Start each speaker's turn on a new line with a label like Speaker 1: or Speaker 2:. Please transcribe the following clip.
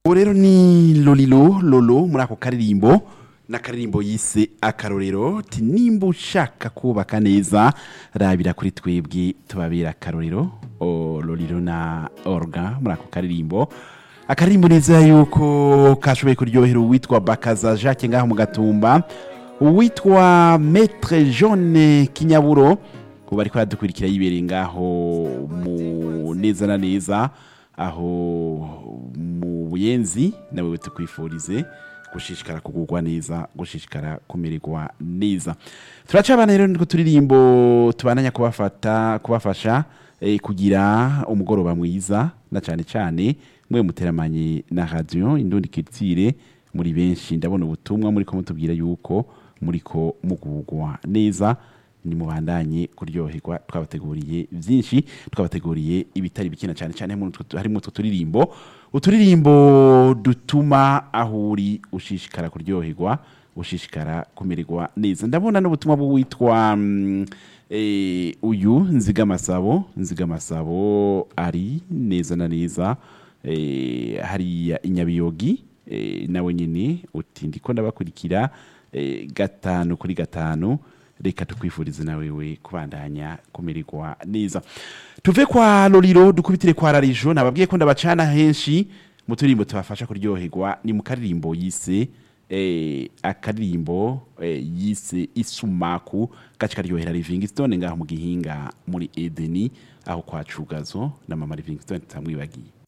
Speaker 1: ubu rero ni lolilo lolo muri ako karirimbo n'akaririmbo yise akarorero ti nimba ushaka kubaka neza rabira kuri twebwe tubabera akarorero o lolilo na orga muri ako karirimbo akaririmbo neza yuko kashoboye kuryohera uwitwa bakaza jacques ngaho mu gatumba uwitwa maître jaune kinyaburo ubu ariko aradukurikira yibereye ngaho mu neza na neza aho mu buyenzi nawe tukwifurize gushishikara kugurwa neza gushishikara kumererwa neza turacabana rero niko turirimbo tubananya kubafata kubafasha eh, kugira umugoroba mwiza na cyane cyane mwe muteramanye na radio indundi kitire muri benshi ndabona ubutumwa muri ko mutubwira yuko muri ko mugurwa neza ni mubandanye kuryoherwa twabateguriye byinshi twabateguriye ibitari bikina cyane cyane harimo utwo turirimbo uturirimbo dutuma aho uri ushishikara kuryoherwa ushishikara kumererwa neza ndabona n'ubutumwa bw'uwitwa mm, eh, uyu nzigamasabo nzigamasabo ari neza na neza eh, hariya inyabiyogi eh, nawe nyine uti ndiko ndabakurikira eh, gatanu kuri gatanu reka tukwifurize nawe we kubandanya kumererwa neza tuve kwa loriro dukubitire kwa rarijo nababwiye ko ndabacana henshi mu turirimbo tubafasha kuryoherwa ni mu karirimbo yise eh, akaririmbo eh, yise isumaku gace karyohera livingstone ngaho mu gihinga muri edeni aho kwa cugazo na mama livingstone tutamwibagiye